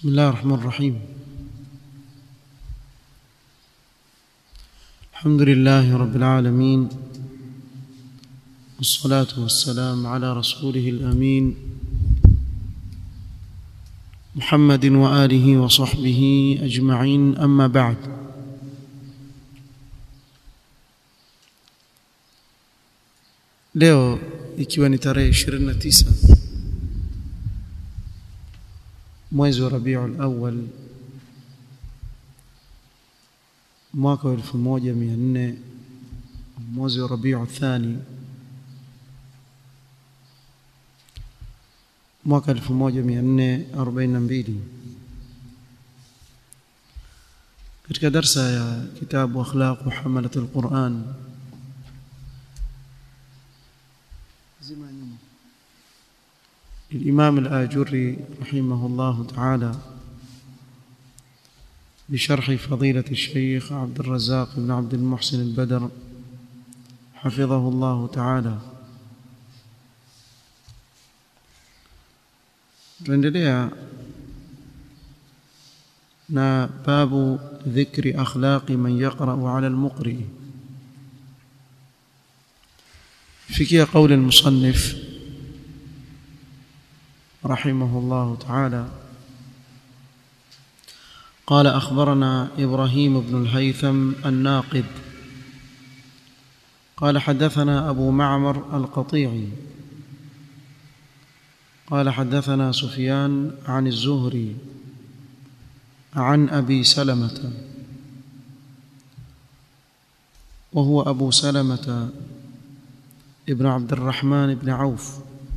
بسم الله الرحمن الرحيم الحمد لله رب العالمين والصلاة والسلام على رسوله الأمين محمد وآله وصحبه أجمعين أما بعد leo ikiwa ni tarehe 29 mwezi wa Rabiul Awwal mwaka wa 1400 mwezi wa Rabiul Thani mwaka 1442 katika darsa ya kitabu akhlaq hamalat alquran zima nyuma الإمام الآجري رحمه الله تعالى بشرح فضيلة الشيخ عبد الرزاق بن عبد المحسن البدر حفظه الله تعالى tuendelea na babu dhikri akhlaqi man yaqra'u 'ala al-muqri fikia qauli al-musannif رحمه الله تعالى قال أخبرنا إبراهيم بن الهيثم الناقد قال حدثنا أبو معمر القطيعي قال حدثنا سفيان عن الزهري عن أبي سلمة وهو أبو سلمة ابن عبد الرحمن بن عوف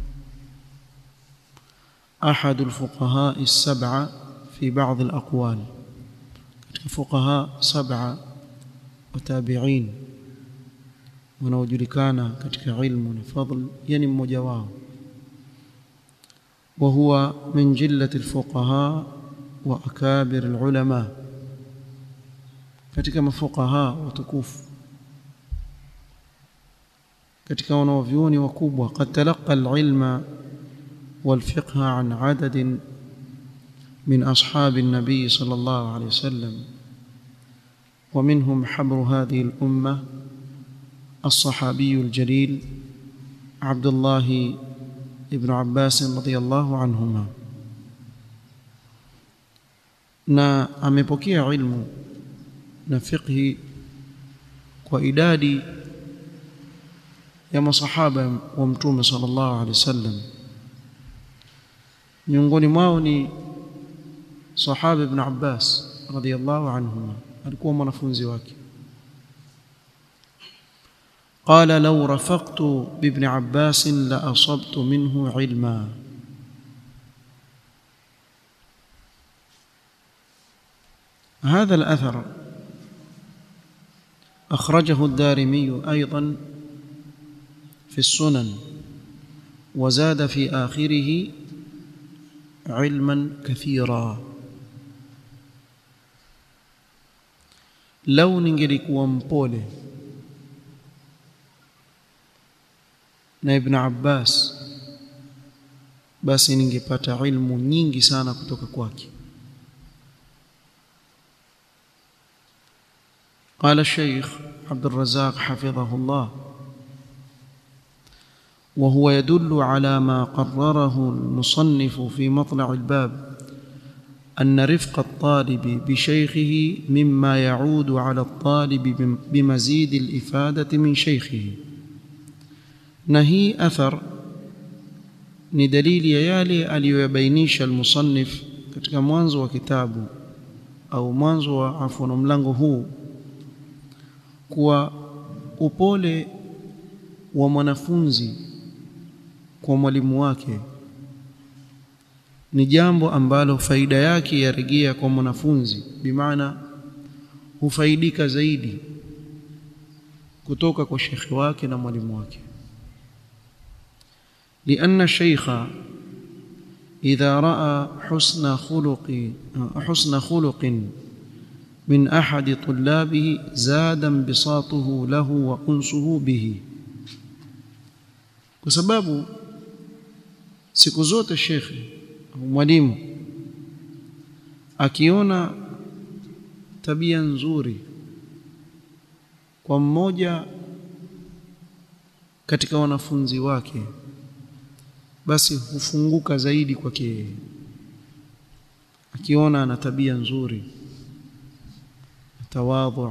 أحد الفقهاء السبعة في بعض الأقوال فقهاء سبعة وتابعين wanaojulikana katika ilmu na fadl yani mmoja wao وهو من جلة الفقهاء وأكابر العلماء katika mafuqaha watukufu katika wanaovyuoni wakubwa qad talaqa alilma والفقه عن عدد من أصحاب النبي صلى الله عليه وسلم ومنهم حبر هذه الأمة الصحابي الجليل عبد الله ابن عباس رضي الله عنهما na amepokea ilmu na fiqhi kwa idadi ya masahaba wa mtume sallallahu alaihi wasallam miongoni mwao ni sahaba ibn Abbas radhiyallahu anhuma alikuwa mwanafunzi wake قال لو رفقت بابن عباس لأصبت منه علما هذا الأثر أخرجه الدارمي أيضا في السنن وزاد في آخره علما كثيرا لو ningelikuwa mpole na ibn Abbas basi ningepata ilmu nyingi sana kutoka kwake قال الشيخ عبد الرزاق حفظه الله وهو يدل على ما قرره المصنف في مطلع الباب أن رفق الطالب بشيخه مما يعود على الطالب بمزيد الإفادة من شيخه نهي أثر ni dalili ya yale aliyoyabainisha almusannif katika mwanzo wa kitabu au mwanzo wa afuno mlango huu kuwa upole wa mwanafunzi kwa mwalimu wake ni jambo ambalo faida yake yarejea kwa mwanafunzi bimaana hufaidika zaidi kutoka kwa shekhi wake na mwalimu wake لأن الشيخ إذا رأى حسن خلق حسن خلق من أحد طلابه زاد انبساطه له وأنسه به بسبب siku zote shekhe au mwalimu akiona tabia nzuri kwa mmoja katika wanafunzi wake basi hufunguka zaidi kwake yeye akiona ana tabia nzuri tawadhu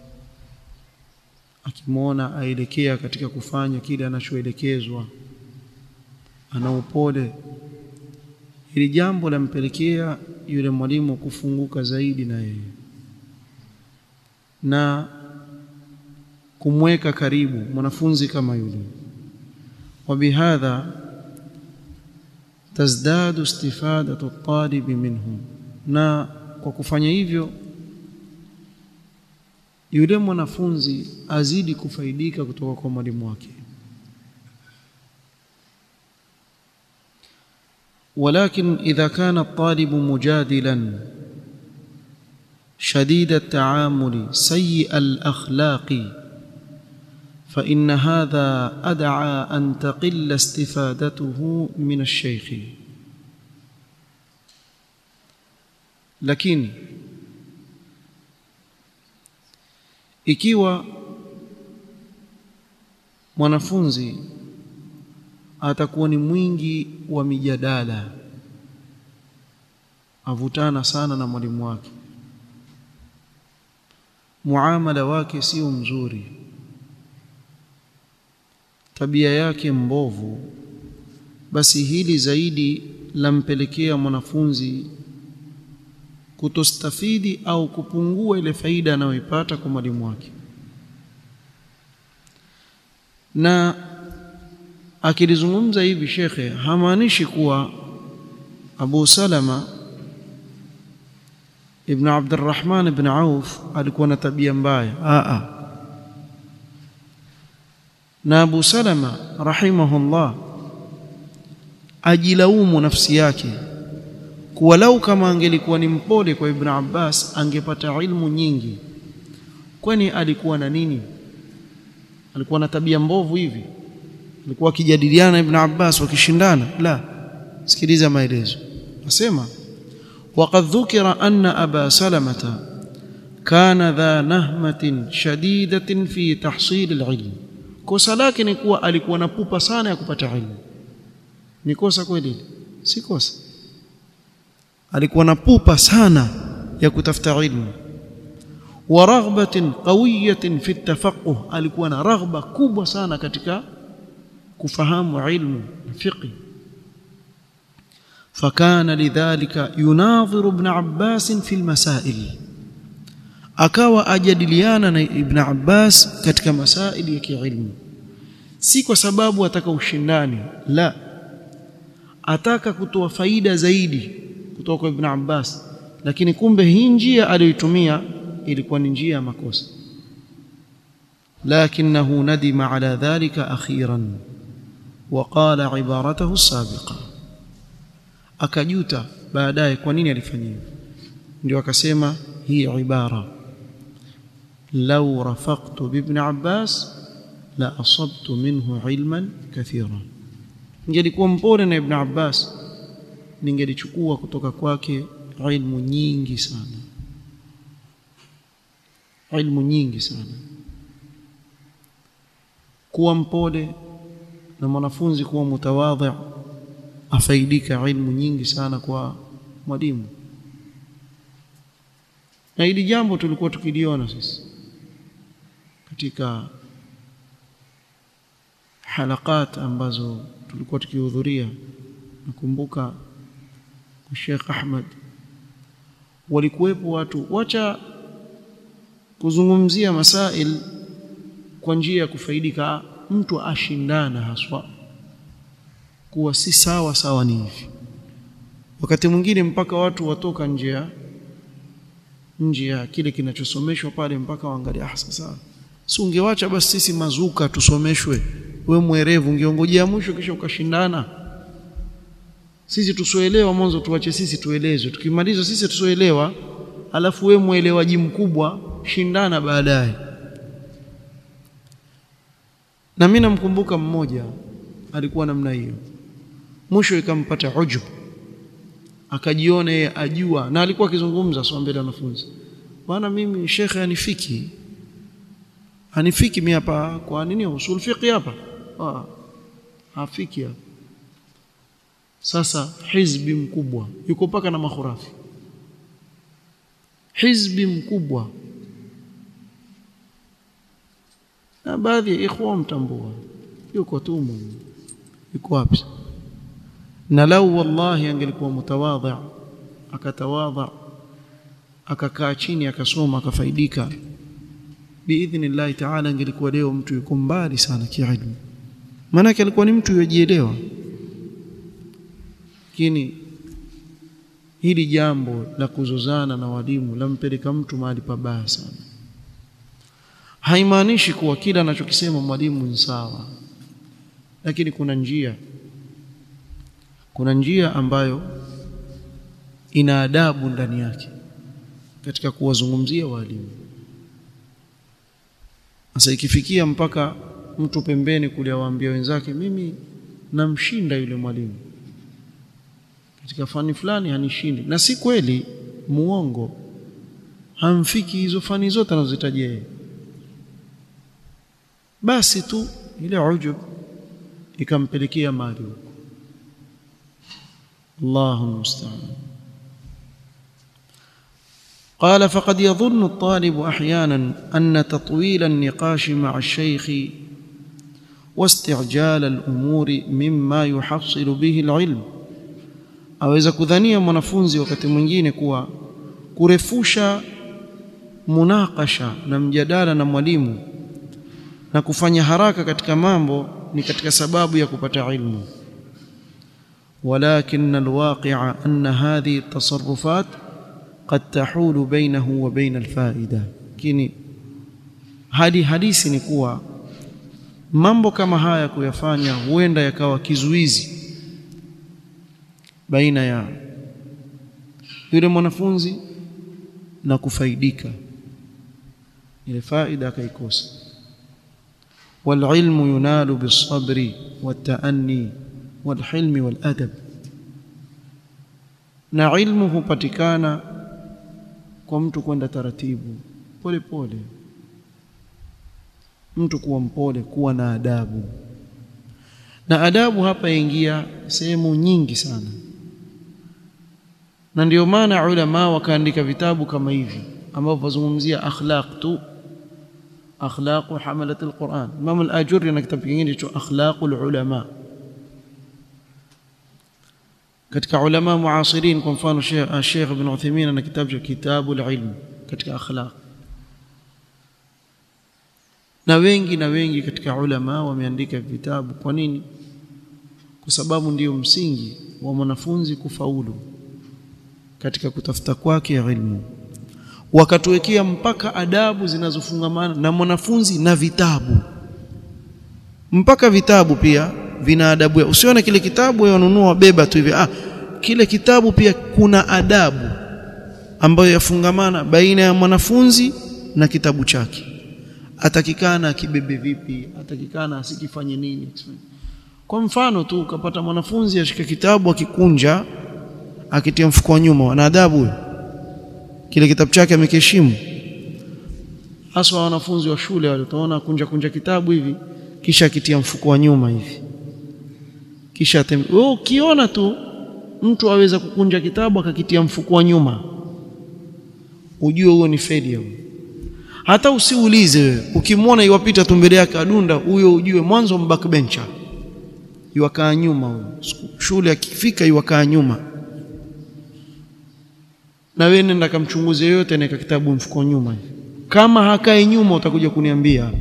akimwona aelekea katika kufanya kile anachoelekezwa ana upole hili jambo lampelekea yule mwalimu kufunguka zaidi na yeye na kumweka karibu mwanafunzi kama yule وبهذا تزداد استفادة الطالب منه na kwa kufanya hivyo yule mwanafunzi azidi kufaidika kutoka kwa mwalimu wake ولكن إذا كان الطالب مجادلا شديد التعامل سيء الأخلاق فإن هذا أدعى أن تقل استفادته من الشيخ lakini ikiwa mwanafunzi atakuwa ni mwingi wa mijadala avutana sana na mwalimu wake muamala wake sio mzuri tabia yake mbovu basi hili zaidi lampelekea mwanafunzi kutostafidi au kupungua ile faida anayoipata kwa mwalimu wake na akilizungumza hivi shekhe hamaanishi kuwa Abu Salama ibn Abdurrahman ibn Auf alikuwa na tabia mbaya a na Abu Salama rahimahullah ajilaumu nafsi yake kuwa lau kama angelikuwa ni mpole kwa Ibn Abbas angepata ilmu nyingi kwani alikuwa na nini alikuwa na tabia mbovu hivi alikuwa akijadiliana Ibn Abbas wakishindana la sikiliza maelezo nasema وقد ذكر أن أبا سلمة كان ذا نهمة شديدة في تحصيل العلم kosa lake ni kuwa alikuwa na pupa sana ya kupata ilmu ni kosa kweli si kosa alikuwa na pupa sana ya kutafuta ilmu wa raghbatin qawiyatin fi tafaquh alikuwa na raghba kubwa sana katika kufahamu ilmu fiqh فكان لذلك يناظر ابن عباس في المسائل akawa ajadiliana na ibn Abbas katika masaili ya kiilmu si kwa sababu ataka ushindani la ataka kutoa faida zaidi kutoka kwa ibn Abbas lakini kumbe hii njia aliyoitumia ilikuwa ni njia ya makosa lakinahu nadima ala dhalika akhiran وقال عبارته السابقه akajuta baadaye kwa nini alifanya hivyo ndio akasema hii ibara law rafaqtu bibn abbas la asabtu minhu ilman kathira ningelikuwa mpole na ibn abbas ningelichukua kutoka kwake ilmu nyingi sana ilmu nyingi sana kuwa mpole na mwanafunzi kuwa mutawadhi afaidika ilmu nyingi sana kwa mwalimu na hili jambo tulikuwa tukiliona sisi katika halakat ambazo tulikuwa tukihudhuria nakumbuka kwa Sheikh Ahmad walikuwepo watu wacha kuzungumzia masail kwa njia ya kufaidika mtu ashindana haswa kuwa si sawa sawa ni hivi wakati mwingine mpaka watu watoka nje ya nje ya kile kinachosomeshwa pale mpaka waangalia ah sasa si ungewacha basi sisi mazuka tusomeshwe we mwerevu ungeongojea mwisho kisha ukashindana sisi tusoelewa mwanzo tuache sisi tuelezwe tukimaliza sisi tusoelewa alafu we mwelewaji mkubwa shindana baadaye na mimi namkumbuka mmoja alikuwa namna hiyo mwisho ikampata ujub akajiona yeye ajua na alikuwa akizungumza sio mbele ya wanafunzi bwana mimi shekhe anifiki anifiki mimi hapa kwa nini usul fiqh hapa ah hafiki hapa sasa hizbi mkubwa yuko paka na makhurafi hizbi mkubwa na baadhi ya ikhwa mtambua yuko tu yuko wapi na lau wallahi angelikuwa mutawadhi akatawadha akakaa chini akasoma akafaidika biidhnillahi taala angelikuwa leo mtu yuko mbali sana kiilmu maanake alikuwa ni mtu yojielewa lakini hili jambo la kuzozana na walimu lampeleka mtu mahali pabaya sana haimaanishi kuwa kila anachokisema mwalimu ni sawa lakini kuna njia kuna njia ambayo ina adabu ndani yake katika kuwazungumzia walimu sasa ikifikia mpaka mtu pembeni kule awaambia wenzake mimi namshinda yule mwalimu katika fani fulani hanishindi na si kweli muongo hamfiki hizo fani zote anazozitajia yeye basi tu ile ujub ikampelekea mali huko Allahu musta'an قال فقد يظن الطالب احيانا ان تطويل النقاش مع الشيخ واستعجال الامور مما يحصل به العلم aweza kudhania mwanafunzi wakati mwingine kuwa kurefusha munakasha na mjadala na mwalimu na kufanya haraka katika mambo ni katika sababu ya kupata ilmu ولكن الواقع أن هذه التصرفات قد تحول بينه وبين الفائدة كني hadi hadisi ni kuwa mambo kama haya kuyafanya huenda yakawa kizuizi baina ya yule mwanafunzi na kufaidika ile faida akaikosa والعلم ينال بالصبر والتأني والحلم والأدب na ilmu hupatikana kwa mtu kwenda taratibu pole pole mtu kuwa mpole kuwa na adabu na adabu hapa ingia sehemu nyingi sana na ndio maana ulama wakaandika vitabu kama hivi ambavyo wazungumzia akhlaq tu akhlaq hamalat alquran Imam al-Ajurri na kitabu kingine cha akhlaqul ulama katika ulama muasirin kwa mfano Sheikh Ibn Uthaymeen na kitabu cha kitabul ilm katika akhlaq na wengi na wengi katika ulama wameandika vitabu kwa nini kwa sababu ndiyo msingi wa mwanafunzi kufaulu katika kutafuta kwake ilmu wakatuwekea mpaka adabu zinazofungamana na mwanafunzi na vitabu mpaka vitabu pia vina adabu usione kile kitabu wewe ununua wabeba tu hivi ah kile kitabu pia kuna adabu ambayo yafungamana baina ya mwanafunzi na kitabu chake atakikana akibebe vipi atakikana asikifanye nini kwa mfano tu ukapata mwanafunzi ashika kitabu akikunja akitia mfuko wa nyuma ana adabu huyo kile kitabu chake amekiheshimu haswa wanafunzi wa shule wale utaona kunja kunja kitabu hivi kisha akitia mfuko wa nyuma hivi kisha wewe ukiona tu mtu aweza kukunja kitabu akakitia mfuko wa nyuma ujue huo ni failure hata usiulize wewe ukimwona iwapita tu mbele yake adunda huyo ujue mwanzo backbencher yuwakaa nyuma huyo shule akifika yuwakaa nyuma na wewe nenda kamchunguze yote na kitabu mfuko nyuma kama hakai nyuma utakuja kuniambia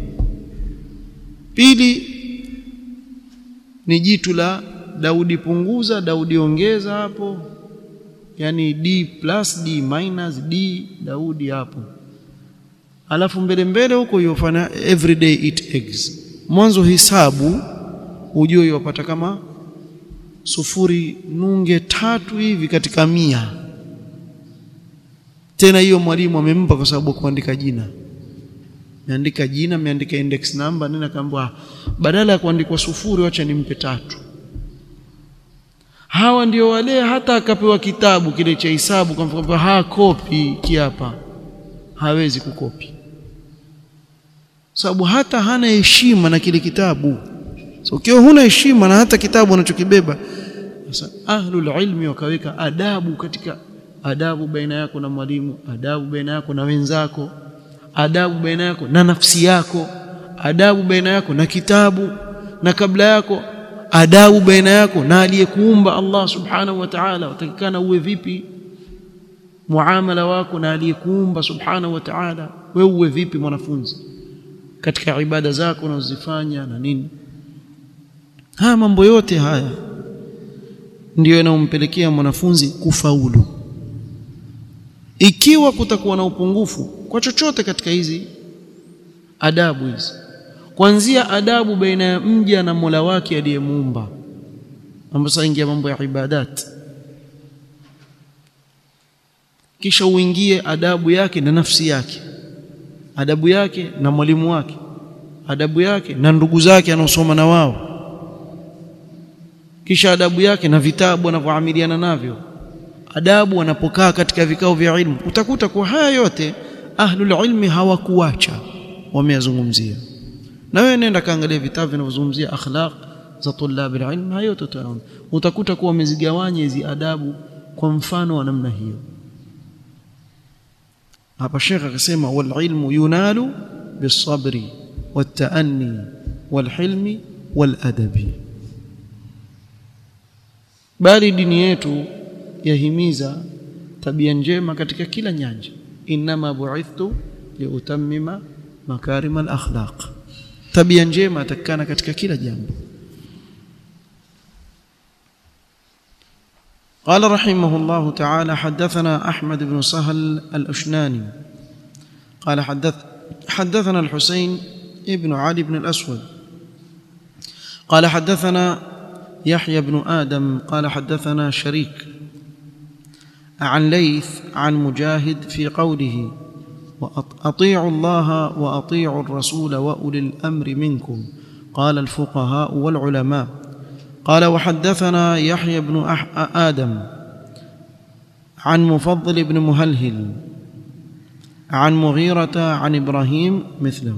pili ni jitu la Daudi punguza Daudi ongeza hapo yani D plus D minus D Daudi hapo alafu mbele mbele huko yofanya everyday eat eggs mwanzo hisabu ujue yopata kama sufuri nunge tatu hivi katika mia tena hiyo mwalimu amempa kwa sababu kuandika jina meandika jina meandika index number nini akaambiwa badala ya kuandikwa sufuri wacha nimpe tatu hawa ndio wale hata akapewa kitabu kile cha hisabu kwa mfano ha kopi kiapa hawezi kukopi sababu hata hana heshima na kile kitabu so ukiwa huna heshima na hata kitabu unachokibeba sasa ahlul ilmi wakaweka adabu katika adabu baina yako na mwalimu adabu baina yako na wenzako adabu baina yako na nafsi yako adabu baina yako na kitabu na kabla yako adabu baina yako na aliyekuumba Allah subhanahu wa ta'ala utakikana uwe vipi muamala wako na aliyekuumba subhanahu wa ta'ala wewe uwe vipi mwanafunzi katika ibada zako unazozifanya na nini haya mambo yote haya ndiyo yanayompelekea mwanafunzi kufaulu ikiwa kutakuwa na upungufu kwa chochote katika hizi adabu hizi kuanzia adabu baina ya mja na Mola wake aliyemuumba ambapo sasa ingia mambo ya ibadat kisha uingie adabu yake na nafsi yake adabu yake na mwalimu wake adabu yake na ndugu zake anaosoma na wao kisha adabu yake na vitabu anavyoamiliana navyo adabu anapokaa katika vikao vya ilmu utakuta kwa haya yote ahlul ilmi hawakuacha wameyazungumzia na wewe nenda kaangalia vitabu vinavyozungumzia akhlaq za tulab alilm hayo utaona utakuta kuwa wamezigawanya hizi adabu kwa mfano wa namna hiyo hapa Sheikh akasema wal ilmu yunalu bisabri والتأني والحلم والأدب bali dini yetu yahimiza tabia njema katika kila nyanja inma bu'ithtu liutammima makarim al-akhlaq tabia njema atakana katika kila jambo قال رحمه الله تعالى حدثنا أحمد بن سهل الأشناني قال حدث حدثنا الحسين ابن علي بن الأسود قال حدثنا يحيى بن آدم قال حدثنا شريك عن ليث عن مجاهد في قوله وأطيعوا الله وأطيعوا الرسول وأولي الأمر منكم قال الفقهاء والعلماء قال وحدثنا يحيى بن آدم عن مفضل بن مهلهل عن مغيرة عن إبراهيم مثله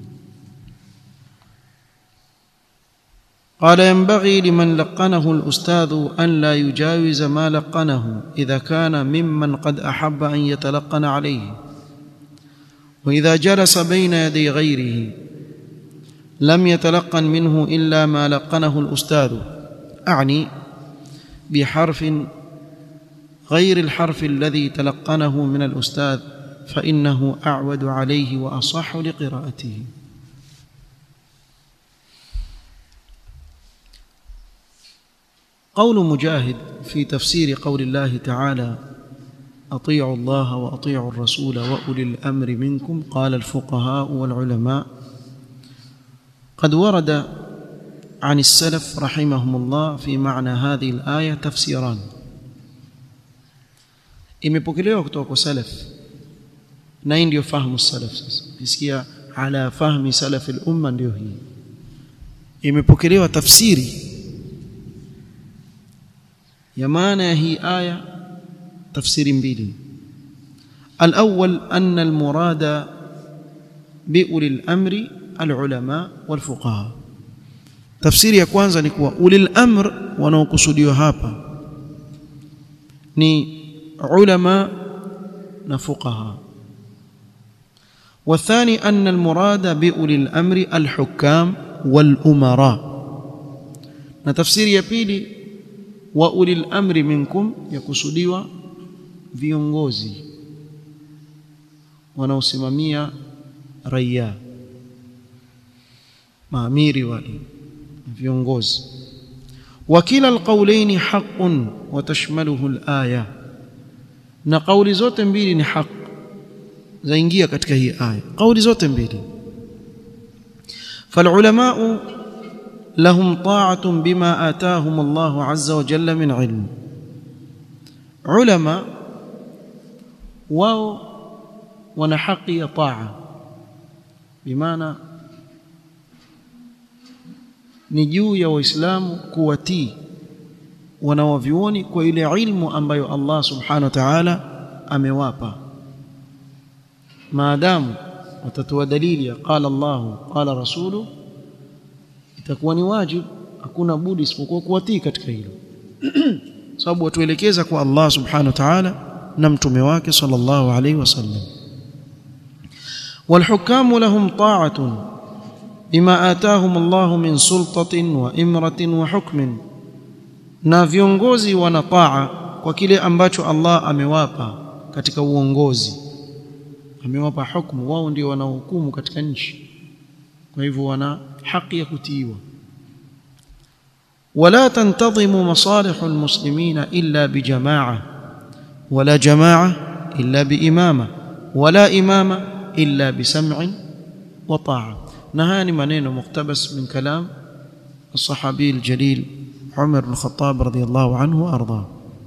قال ينبغي لمن لقنه الأستاذ أن لا يجاوز ما لقنه إذا كان ممن قد أحب أن يتلقن عليه وإذا جلس بين يدي غيره لم يتلقن منه إلا ما لقنه الأستاذ أعني بحرف غير الحرف الذي تلقنه من الأستاذ فإنه أعود عليه وأصح لقراءته قول مجاهد في تفسير قول الله تعالى اطيعوا الله واطيعوا الرسول واولي الامر منكم قال الفقهاء والعلماء قد ورد عن السلف رحمهم الله في معنى هذه الايه تفسيران imepokelewa kutoka kwa salaf na hii ndio fahamu salaf sasa kisikia ala fahmi salaf al-umma ndio hii imepokelewa tafsiri ya maana ya hii aya tafsiri mbili الأول أن المراد بأولي الأمر العلماء والفقهاء تفسير ya kwanza ni kuwa ulil amr wanaokusudiwa hapa ni ulama na fuqaha والثاني أن المراد بأولي الأمر الحكام والأمراء نتفسير ya pili wa ulil amri minkum yakusudiwa viongozi wanaosimamia raia maamiri wale viongozi wakila alqawlaini haqqun wa tashmaluhu alaya na kauli zote mbili ni haq zaingia katika hii aya kauli zote mbili فالعلماء لهم طاعة بما آتاهم الله عز وجل من علم علماء واو ونحقي طاعة بمعنى ni juu ya waislamu kuwatii wanawavyuoni kwa ile ilmu ambayo Allah subhanahu wa ta'ala amewapa maadamu watatoa dalili ya qala Allah qala rasulu itakuwa ni wajibu hakuna budi isipokuwa kuwatii katika hilo sababu watuelekeza kwa Allah subhanahu wa ta'ala na mtume wake sallallahu alayhi wasallam والحكام لهم طاعة بما آتاهم الله من سلطة وإمرة وحكم na viongozi wana taa kwa kile ambacho Allah amewapa katika uongozi amewapa hukumu wao ndio wanaohukumu katika nchi kwa hivyo wana haki ya kutiiwa ولا تنتظم مصالح المسلمين إلا بجماعة ولا جماعة إلا بإمامة ولا إمامة إلا بسمع وطاعة نهاني منين مقتبس من كلام الصحابي الجليل عمر بن الخطاب رضي الله عنه وأرضاه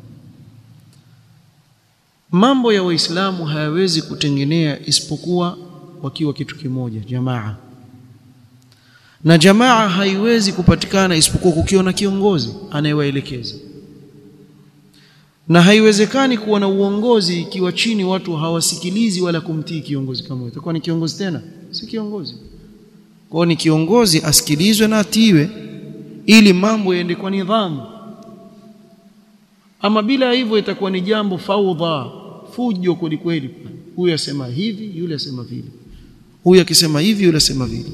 mambo ya waislamu hayawezi kutengenea isipokuwa wakiwa kitu kimoja jamaa na jamaa haiwezi kupatikana isipokuwa kukiwa na kiongozi anayewaelekeza na haiwezekani kuwa na uongozi ikiwa chini watu hawasikilizi wala kumtii kiongozi kama huyo itakuwa ni kiongozi tena si kiongozi kwa ni kiongozi asikilizwe na atiiwe ili mambo yaende kwa nidhamu ama bila hivyo itakuwa ni jambo faudha fujo kweli kweli huyu asema hivi yule asema vile huyu akisema hivi yule asema vile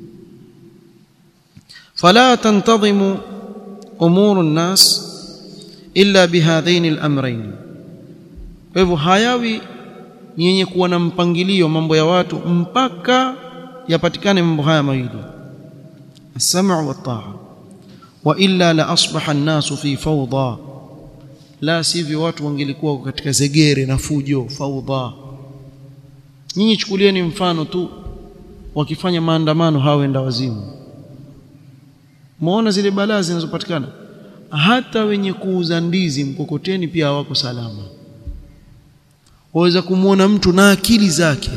فلا تنتظم امور الناس الا بهذين الامرين kwa hivyo hayawi ni yenye kuwa na mpangilio mambo ya watu mpaka yapatikane mambo haya mawili as-sam'u wat-ta'a wa illa la asbaha an-nasu fi fawda la sivyo watu wangelikuwa katika zegere na fujo fawda nyinyi chukulieni mfano tu wakifanya maandamano hawenda wazimu muona zile balaa zinazopatikana hata wenye kuuza ndizi mkokoteni pia hawako salama waweza kumwona mtu na akili zake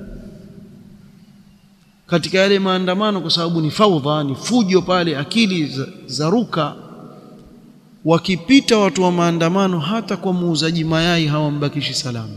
katika yale maandamano kwa sababu ni faudha ni fujo pale akili za, za ruka wakipita watu wa maandamano hata kwa muuzaji mayai hawambakishi salama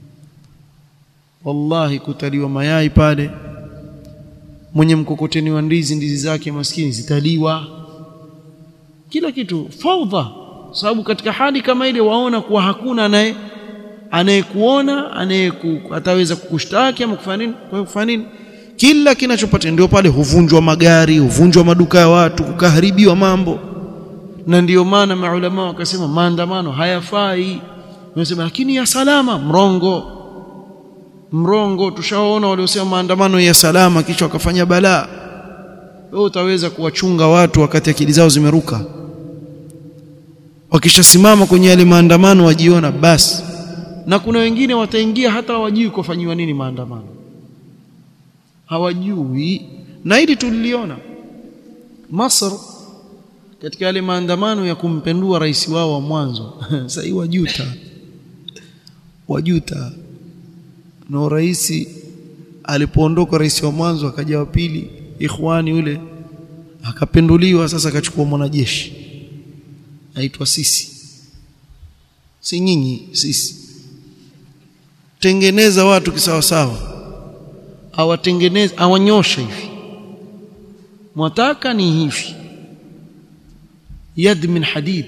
wallahi kutaliwa mayai pale mwenye mkokoteni wa ndizi ndizi zake maskini zitaliwa kila kitu faudha sababu katika hali kama ile waona kuwa hakuna anaye anayekuona anayeku ataweza kukushtaki ama kufanya nini kwa kufanya nini kila kinachopata ndio pale huvunjwa magari huvunjwa maduka ya watu kukaharibiwa mambo na ndiyo maana maulama wakasema maandamano hayafai wanasema lakini ya salama mrongo mrongo tushaona waliosema maandamano ya salama kisha wakafanya balaa wewe utaweza kuwachunga watu wakati akili zao zimeruka wakishasimama kwenye yale maandamano wajiona basi na kuna wengine wataingia hata hawajui kufanyiwa nini maandamano hawajui na hili tuliliona Masr katika yale maandamano ya kumpendua rais wao wa mwanzo sasa hii wajuta wajuta na rais alipoondoka rais wa mwanzo akaja wa pili ikhwani yule akapenduliwa sasa akachukua mwanajeshi aitwa sisi si nyinyi sisi tengeneza watu kisawa sawa awatengeneze awanyosha hivi mwataka ni hivi yad min hadid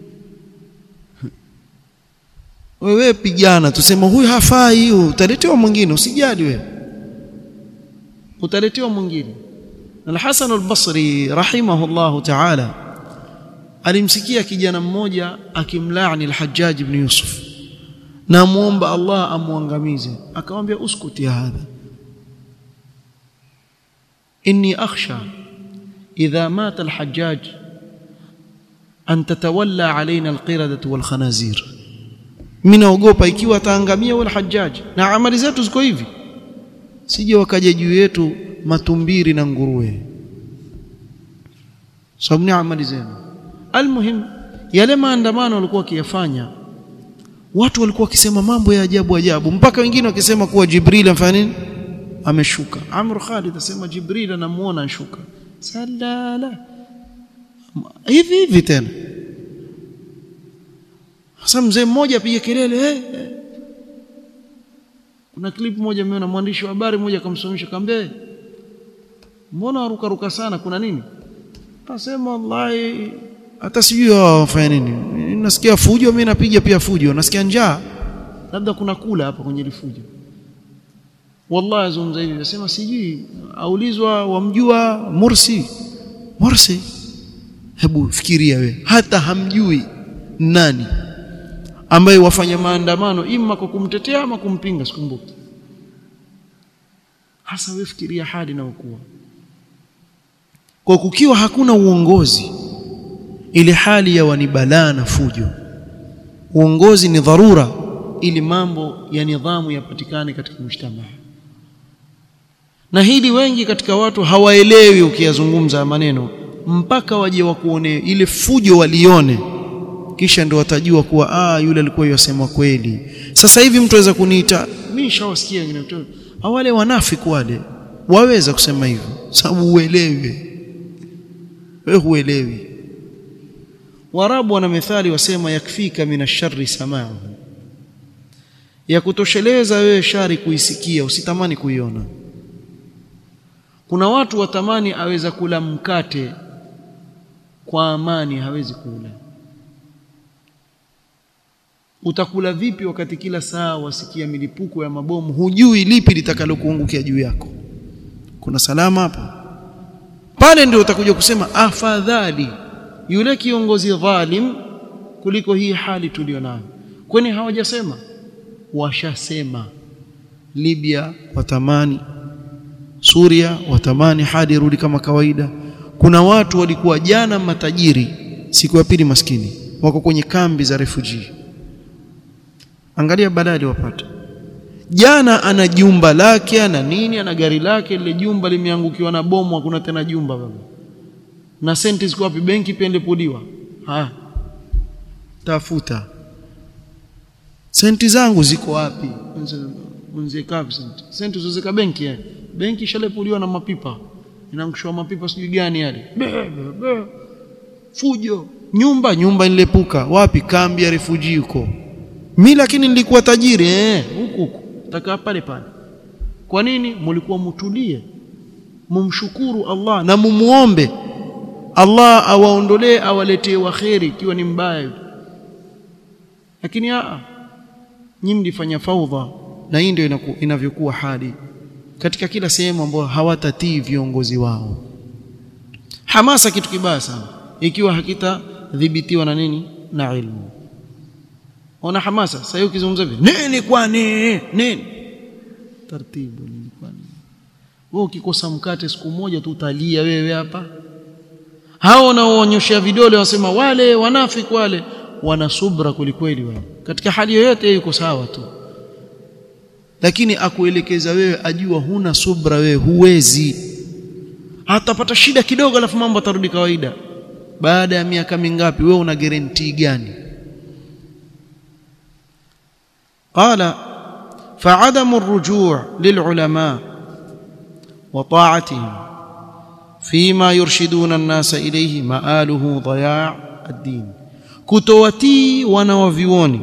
wewe pigana tusema huyu hafai huyu utaletewa mwingine usijali wewe utaletewa mwingine Al-Hasan al-Basri rahimahullahu ta'ala alimsikia kijana mmoja akimlaani al-Hajjaj ibn Yusuf na muomba Allah amuangamize akamwambia uskuti hadha inni akhsha idha mata al-Hajjaj an tatawalla alaina al-qiradatu wal-khanazir mimi naogopa ikiwa ataangamia wala Hajjaj na amali zetu ziko hivi sije wakaja juu yetu matumbiri na nguruwe sababu ni amali zenu almuhim yale maandamano walikuwa wakiyafanya watu walikuwa wakisema mambo ya ajabu ajabu mpaka wengine wakisema kuwa Jibril amfanya nini ameshuka Amr Khalid asema Jibril anamuona anshuka salala hivi hivi tena sasa mzee mmoja apige kelele hey, hey. kuna clip moja nimeona mwandishi wa habari mmoja akamsomesha akamwambia mbona waruka ruka sana kuna nini asema wallahi hata sijui wafanya nini nasikia fujo mimi napiga pia fujo nasikia njaa labda kuna kula hapa kwenye lifujo wallahi azungumza hivi nasema sijui aulizwa wamjua Mursi Mursi hebu fikiria we hata hamjui nani ambaye wafanya maandamano ima kwa kumtetea ama kumpinga sikumbuki hasa wewe fikiria hali na ukua kwa kukiwa hakuna uongozi ile hali ya wanibalaa na fujo uongozi ni dharura ili mambo ya nidhamu yapatikane katika mshtama na hili wengi katika watu hawaelewi ukiyazungumza maneno mpaka waje wakuone ile fujo walione kisha ndio watajua kuwa ah yule alikuwa yasema kweli sasa hivi mtu aweza kuniita mimi nishawasikia wengine wale wanafiki wale waweza kusema hivyo sababu uelewe wewe huelewi warabu wana methali wasema yakfika minasharri sama'u ya kutosheleza wewe shari kuisikia usitamani kuiona kuna watu watamani aweza kula mkate kwa amani hawezi kula utakula vipi wakati kila saa wasikia milipuko ya mabomu hujui lipi litakalokuangukia juu yako kuna salama hapa pale ndio utakuja kusema afadhali yule kiongozi dhalim kuliko hii hali tulionayo kwani hawajasema washasema Libya watamani Suria watamani hadi irudi kama kawaida kuna watu walikuwa jana matajiri siku ya pili maskini wako kwenye kambi za refugee angalia balaa wapata jana ana jumba lake ana nini ana gari lake lile jumba limeangukiwa na bomu hakuna tena jumba baba na senti ziko wapi benki pia ilipudiwa ha tafuta senti zangu ziko wapi unzie kapi senti senti zozeka benki yani benki shalepuliwa na mapipa inaangushwa mapipa sijui gani yale fujo nyumba nyumba nilepuka wapi kambi ya refugee huko mimi lakini nilikuwa tajiri eh huku huku takaa pale pale kwa nini mlikuwa mtulie mumshukuru Allah na mumuombe Allah awaondolee awaletee waheri ikiwa ni mbaya lakini a nyinyi mlifanya faudha na hii ndio inavyokuwa hali katika kila sehemu ambayo hawatatii viongozi wao hamasa kitu kibaya sana ikiwa hakitadhibitiwa na nini na ilmu ona hamasa sasa hiyo ukizungumza hivi nini kwani nini taratibu nini kwani wewe ukikosa mkate siku moja tu utalia wewe hapa hao wanaoonyesha vidole wasema wale wanafiki wale wana subra kulikweli wale katika hali yoyote yuko sawa tu lakini akuelekeza wewe ajua huna subra wewe huwezi hatapata shida kidogo alafu mambo atarudi kawaida baada ya miaka mingapi wewe una guarantee gani قال فعدم الرجوع للعلماء وطاعتهم فيما يرشدون الناس إليه مآله ضياع الدين كتوتي wanawavioni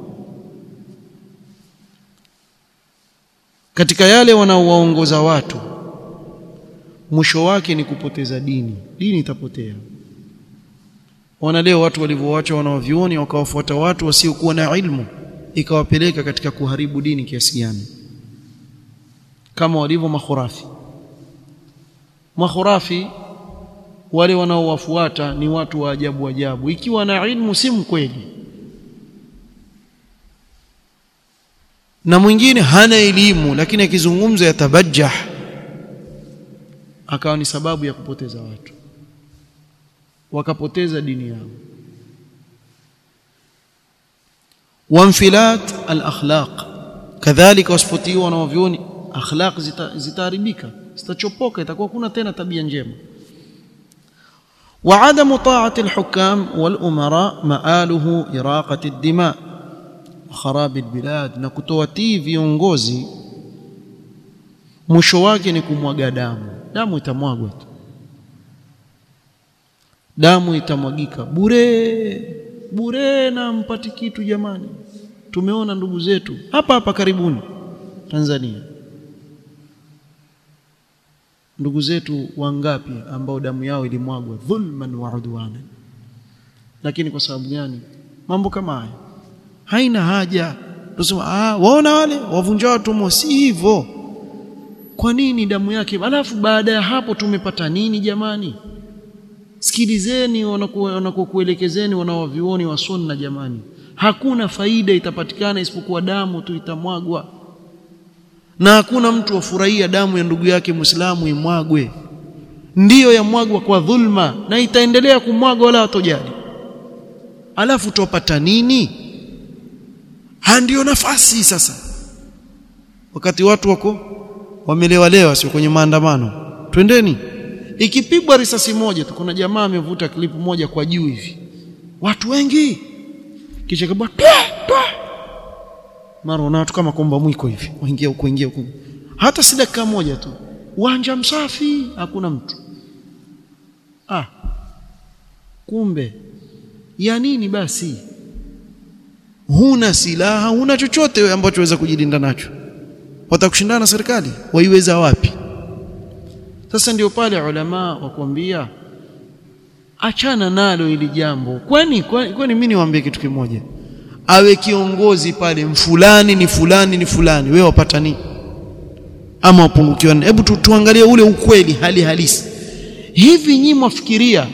katika yale wanaowaongoza watu mwisho wake ni kupoteza dini dini itapotea wana leo watu walivyoacha wanawavioni wakawafuata watu wasiokuwa na ilmu ikawapeleka katika kuharibu dini kiasi gani kama walivyo makhurafi makhurafi wale wanaowafuata ni watu wa ajabu ajabu ikiwa na ilmu si mkweli na mwingine hana elimu lakini akizungumza yatabajjah akawa ni sababu ya kupoteza watu wakapoteza dini yao وانفلات الاخلاق كذلك wasipotiwa na wavyoni akhlaq zitaharibika zitachopoka itakuwa kuna tena tabia njema وعدم طاعه الحكام والامراء مآله اراقه الدماء وخراب البلاد na kutowatii viongozi mwisho wake ni kumwaga damu damu itamwagwa tu damu itamwagika bure bure na mpati kitu jamani tumeona ndugu zetu hapa hapa karibuni Tanzania ndugu zetu wangapi ambao damu yao ilimwagwa dhulman wa udwana lakini kwa sababu gani mambo kama haya haina haja tusema ah waona wale wavunja watu si hivyo kwa nini damu yake alafu baada ya hapo tumepata nini jamani sikilizeni wanakokuelekezeni wanawavioni wa sunna jamani hakuna faida itapatikana isipokuwa damu tu itamwagwa na hakuna mtu afurahia damu ya ndugu yake Muislamu imwagwe ndiyo yamwagwa kwa dhulma na itaendelea kumwagwa wala hatojali alafu tupata nini ha ndio nafasi sasa wakati watu wako wamelewalewa sio kwenye maandamano twendeni ikipigwa risasi moja tu kuna jamaa amevuta klipu moja kwa juu hivi watu wengi kisha kabla mara una watu kama komba mwiko hivi waingia huko ingia huko hata si dakika moja tu uwanja msafi hakuna mtu ah kumbe ya nini basi huna silaha huna chochote wewe ambacho waweza kujilinda nacho watakushindana na serikali waiweza wapi sasa ndio pale ulama wakwambia achana nalo ili jambo kwani kwani mimi niwaambie kitu kimoja awe kiongozi pale mfulani ni fulani ni fulani wewe wapata nini ama wapungukiwa hebu tu, tuangalie ule ukweli hali halisi hivi nyinyi mwafikiria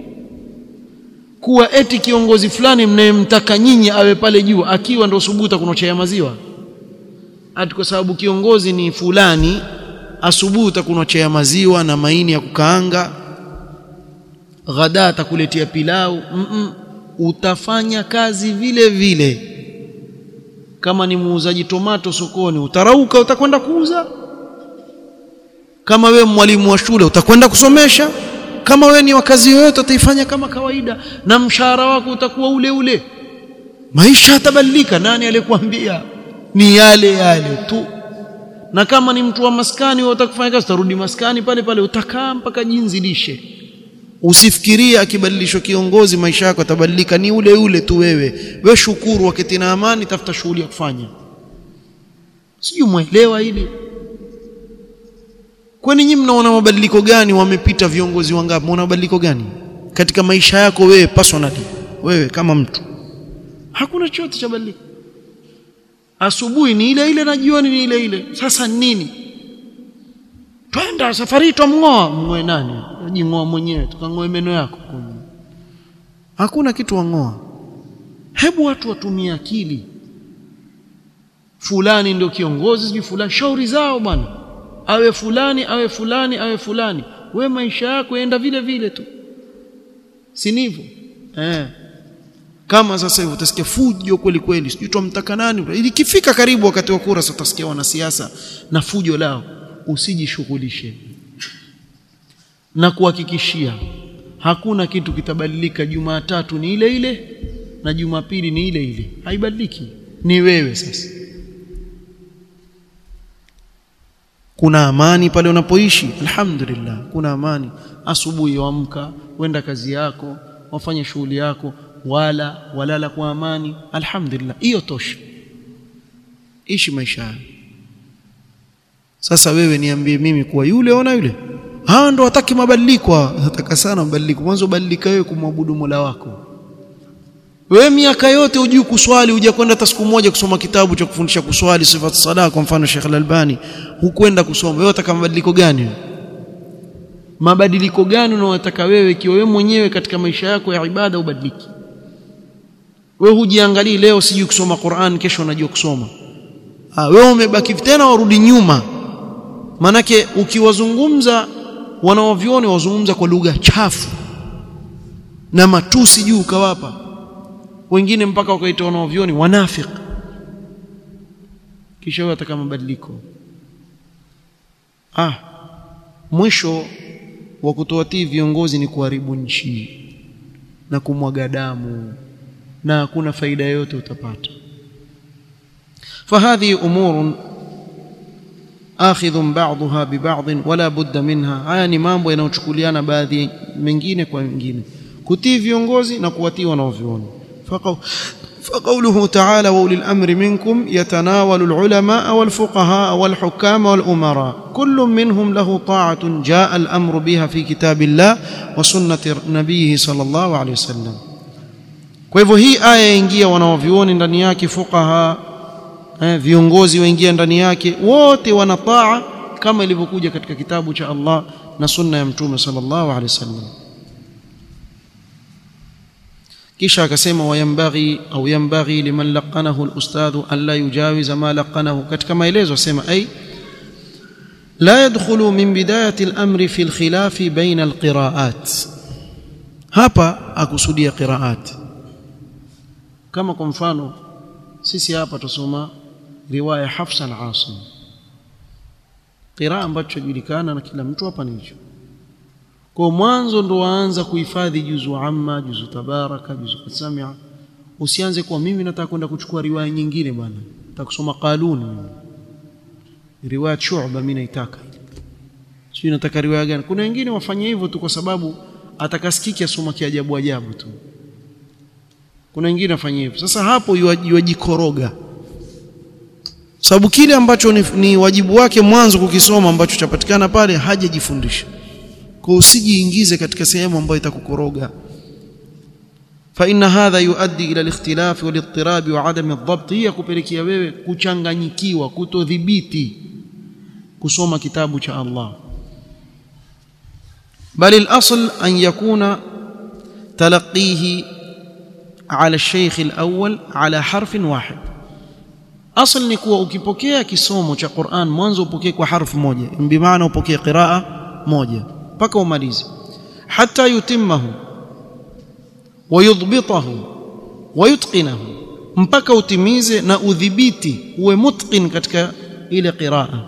kuwa eti kiongozi fulani mnayemtaka nyinyi awe pale juu akiwa ndo subuta kunochea maziwa ati kwa sababu kiongozi ni fulani asubuhi utakunochea maziwa na maini ya kukaanga ghada atakuletea pilau mm -mm. utafanya kazi vile vile kama ni muuzaji tomato sokoni utarauka utakwenda kuuza kama we mwalimu wa shule utakwenda kusomesha kama we ni wakazi yoyote utaifanya kama kawaida na mshahara wako utakuwa ule ule maisha yatabadilika nani aliyekwambia ni yale yale tu na kama ni mtu wa maskani wewe utakufanya kazi utarudi maskani pale pale utakaa mpaka jinsi lishe usifikirie akibadilishwa kiongozi maisha yako yatabadilika ni ule ule tu wewe we shukuru wakati na amani tafuta shughuli ya kufanya sijui mwelewa hili kwani nyinyi mnaona mabadiliko gani wamepita viongozi wangapi mnaona mabadiliko gani katika maisha yako wewe personally wewe kama mtu hakuna chochote cha badilika asubuhi ni ile ile na jioni ni ile ile sasa nini twenda safari twamng'oa mng'oe nani jing'oa mwenyewe tukang'oe meno yako hakuna kitu wang'oa hebu watu watumie akili fulani ndio kiongozi sijui fulani shauri zao bwana awe fulani awe fulani awe fulani we maisha yako yaenda vile vile tu si ndivyo eh kama sasa hivi utasikia fujo kweli kweli sijui tumtaka nani ikifika karibu wakati wa kura sasa utasikia wanasiasa na fujo lao usijishughulishe na kuhakikishia hakuna kitu kitabadilika Jumatatu ni ile ile na Jumapili ni ile ile haibadiliki ni wewe sasa kuna amani pale unapoishi alhamdulillah kuna amani asubuhi waamka wenda kazi yako wafanye shughuli yako wala walala kwa amani alhamdulillah hiyo tosha ishi maisha haya sasa wewe niambie mimi kuwa yule ona yule hawa ndo wataki mabadiliko nataka sana mabadiliko mwanzo badilika wewe kumwabudu Mola wako wewe miaka yote hujui kuswali huja kwenda hata siku moja kusoma kitabu cha kufundisha kuswali sifat sala kwa mfano Sheikh Al-Albani hukwenda kusoma wewe unataka mabadiliko gani mabadiliko gani unayotaka wewe ikiwa wewe mwenyewe katika maisha yako ya ibada ubadiliki wewe hujiangalii leo sijui kusoma Qur'an kesho unajua kusoma ah wewe umebaki tena warudi nyuma manake ukiwazungumza wanaovioni wazungumza kwa lugha chafu na matusi juu ukawapa wengine mpaka wakaita wanaovioni wanafiki kisha wewe ataka mabadiliko ah mwisho wa kutoatii viongozi ni kuharibu nchi na kumwaga damu na hakuna faida yoyote utapata فهذه امور اخذ بعضها ببعض ولا بد منها haya ni mambo yanayochukuliana baadhi mengine kwa mengine kutii viongozi na kuwatii wanaoviona فقوله تعالى وأولي الأمر منكم يتناول العلماء والفقهاء والحكام والأمراء كل منهم له طاعة جاء الأمر بها في كتاب الله وسنة نبيه صلى الله عليه وسلم kwa hivyo hii aya yaingia wanaovyuoni ndani yake fuqaha eh, viongozi waingia ndani yake wote wana taa kama ilivyokuja katika kitabu cha Allah na sunna ya mtume sallallahu alaihi wasallam kisha akasema wayambaghi au yambaghi liman laqanahu alustadhu an la yujawiza ma laqanahu katika maelezo asema ay la yadkhulu min bidayati al-amri fi al-khilaf baina al-qira'at hapa akusudia qira'at kama kwa mfano sisi hapa tusoma riwaya Hafsa al-Asim qiraa ambacho julikana na kila mtu hapa ni hicho kwa mwanzo ndo waanza kuhifadhi juzu amma juzu tabaraka juzu qasamia usianze kwa mimi nataka kwenda kuchukua riwaya nyingine bwana nataka kusoma qaluni riwaya shu'ba mimi naitaka sio nataka riwaya gani kuna wengine wafanye hivyo tu kwa sababu atakasikiki asoma kiajabu ajabu tu kuna wengine wafanye hivyo sasa hapo yuwajikoroga sababu kile ambacho ni, ni wajibu wake mwanzo kukisoma ambacho chapatikana pale hajajifundisha kwa usijiingize katika sehemu ambayo itakukoroga fa inna hadha yuaddi ila al-ikhtilaf wal-idtirab wa adam ad-dabt hiya kupelekea wewe kuchanganyikiwa kutodhibiti kusoma kitabu cha Allah bali al-asl an yakuna talaqihi ala al-shaykh al-awwal ala harfin wahid asl ni kuwa ukipokea kisomo cha Qur'an mwanzo upokee kwa harfu moja bi maana upokee qiraa moja mpaka umalize hata yutimmahu wayudbitahu wayutqinahu mpaka utimize na udhibiti uwe mutqin katika ile qiraa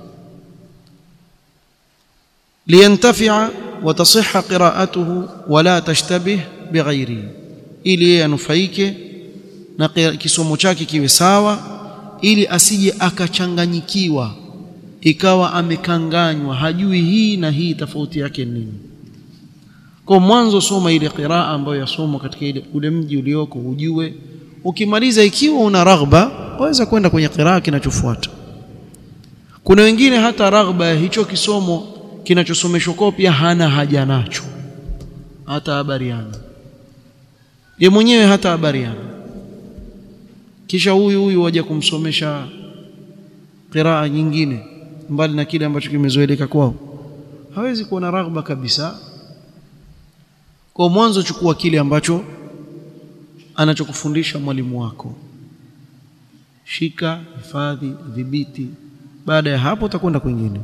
liyantafi'a wa tasihha qira'atuhu wa la tashtabih bighairihi ili yeye anufaike na kisomo chake kiwe sawa ili asije akachanganyikiwa ikawa amekanganywa hajui hii na hii tofauti yake nini kwa mwanzo soma ile qiraa ambayo yasomwa katika ile ule mji ulioko ujue ukimaliza ikiwa una raghba waweza kwenda kwenye qiraa kinachofuata kuna wengine hata raghba ya hicho kisomo kinachosomeshwa kwao pia hana haja nacho hata habariana ye mwenyewe hata habariana kisha huyu huyu waje kumsomesha qiraa nyingine mbali na kile ambacho kimezoeleka kwao hawezi kuwa na raghba kabisa kwa mwanzo chukua kile ambacho anachokufundisha mwalimu wako shika hifadhi dhibiti baada ya hapo utakwenda kwingine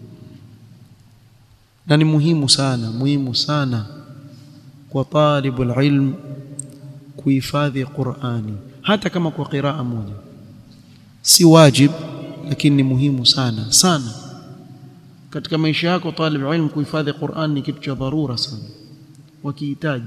na ni muhimu sana muhimu sana kwa talibul ilm kuhifadhi Qur'ani hata kama kwa qiraa moja si wajib lakini ni muhimu sana sana katika maisha yako talib ilm kuhifadhi Qur'an ni kitu cha dharura sana wakihitaji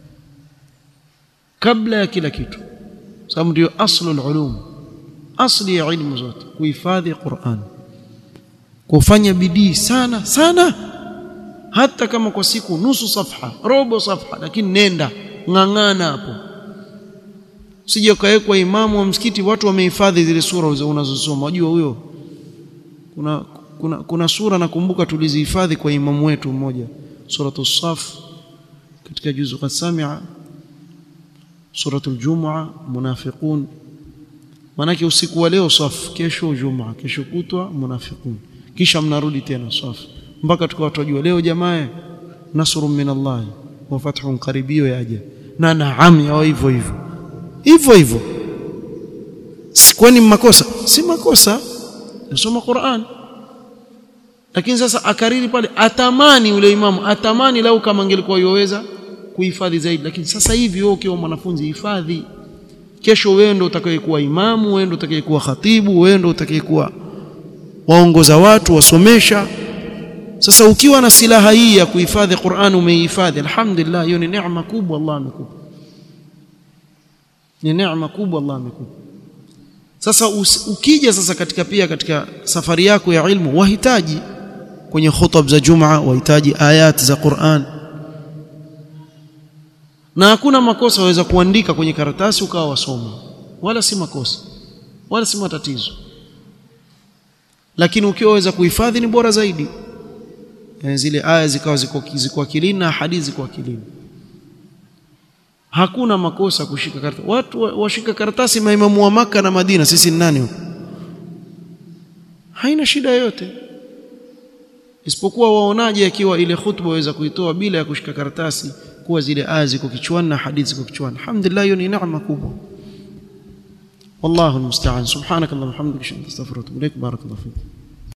kabla ya kila kitu sababu ndio aslul ulum asli ya ilmu zote kuhifadhi Qur'an kufanya bidii sana sana hata kama kwa siku nusu safha robo safha lakini nenda ng'ang'ana hapo usije ukawekwa imamu wa msikiti watu wamehifadhi zile sura unazosoma unajua huyo kuna kuna kuna sura nakumbuka tulizihifadhi kwa imamu wetu mmoja suratu saf katika juzu qasamia suratul jumua munafiqun manake usiku wa leo saf kesho jumua kesho kutwa munafiqun kisha mnarudi tena saf mpaka tukawa tunajua leo jamaa nasrun min Allah wa fathun qaribio yaja na naam yao hivyo hivyo hivyo hivyo kwani makosa si makosa nasoma Qur'an lakini sasa akariri pale atamani ule imamu atamani lau kama angelikuwa yoweza kuhifadhi zaidi lakini sasa hivi wewe ukiwa mwanafunzi hifadhi kesho wewe ndio utakayekuwa imamu wewe ndio utakayekuwa khatibu wewe ndio utakayekuwa waongoza watu wasomesha sasa ukiwa na silaha hii ya kuhifadhi Qur'an umeihifadhi alhamdulillah hiyo ni neema kubwa Allah amekupa ni neema kubwa Allah amekupa sasa ukija sasa katika pia katika safari yako ya ilmu wahitaji kwenye khutab za Jumaa wahitaji ayat za Qur'an na hakuna makosa waweza kuandika kwenye karatasi ukawa wasoma wala si makosa wala si matatizo lakini ukiwa waweza kuhifadhi ni bora zaidi yani zile aya zikawa ziko ziko akilini na hadithi ziko akilini hakuna makosa kushika karatasi watu washika karatasi maimamu wa maka na Madina sisi ni nani huko haina shida yoyote isipokuwa waonaje akiwa ile khutba waweza kuitoa bila ya kushika karatasi kuwa zile aya ziko kichwani na hadithi ziko kichwani alhamdulillah hiyo ni neema kubwa والله المستعان سبحانك اللهم وبحمدك اشهد ان لا اله الا انت استغفرك واتوب اليك بارك الله فيك